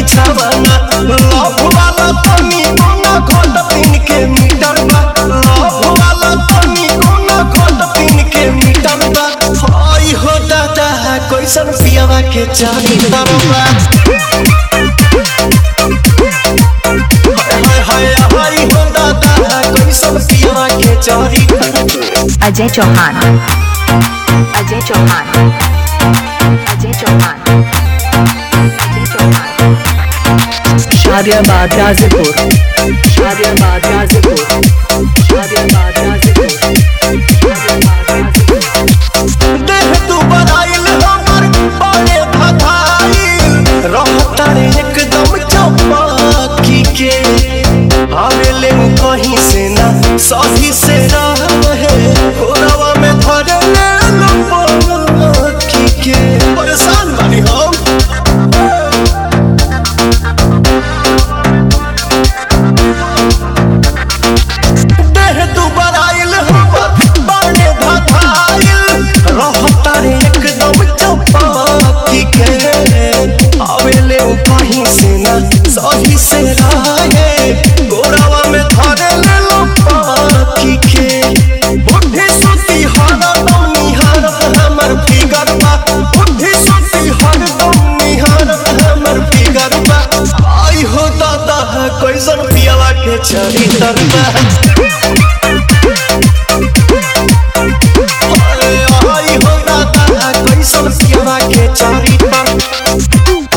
बिछावना लव वाला तनी कोना घोट तीन के मीटर बा लव वाला तनी कोना घोट तीन के मीटर बा हाय हो दादा कैसन पियावा के चारी तरबा हाय हाय हाय हो दादा कैसन पियावा के चारी तरबा अजय चौहान अजय चौहान अजय चौहान अजय चौहान शादियाबाद गाजीपुर शादियाबाद गाजीपुर शादियाबाद गाजीपुर शादियाबाद गाजीपुर देह तू बनाइल हमर बड़े भधाइल रहता रे एकदम चौपाकी के आवेले उ कहीं से ना सही से रहे कोरवा में धरे ले लपकी के परेशान बानी हम देह तू बनाइल हमर बड़े भधाइल रहता रे एकदम चौपाकी के आवेले उ कहीं से ना सही से रहे गोरावा में धरे ले लो पाखी के बुद्धि सुती हर दम निहारत हमर फिगर बा बुद्धि सुती हर दम निहारत हमर फिगर बा आई हो दादा कैसन पियावा के चरी तरबा आई हो दादा कैसन पियावा के चरी तरबा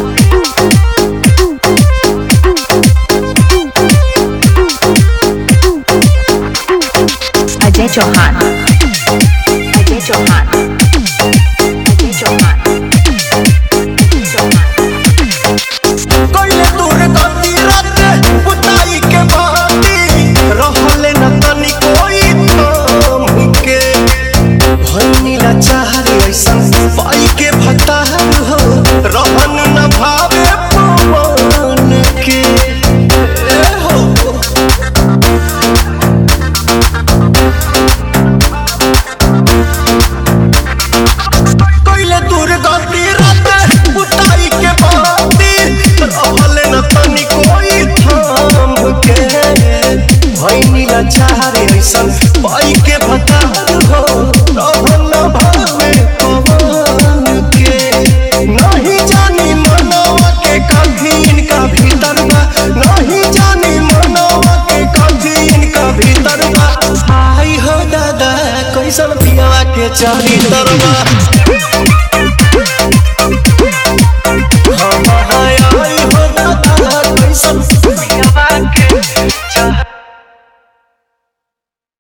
अजय चौहान अजय चौहान अजय चौहान अजय चौहान कइले दूर गति रात बुताई के बाती रहले न तनी कोई थाम के भइनी ला चाहरे ऐसन पाई के भतार हो रहन न भावे पवन के ए हो कइले दूर गति रात बुताई के बाती रहले न तनी कोई थाम के भइनी ला चाहरे ऐसन पाई के भतार हो रहन न भावे पवन के नहीं जानी मनवा के कभी इनका भीतर बा नहीं जानी मनवा के कभी इनका भीतर बा आई हो दादा कैसन पियावा के चारी तरबा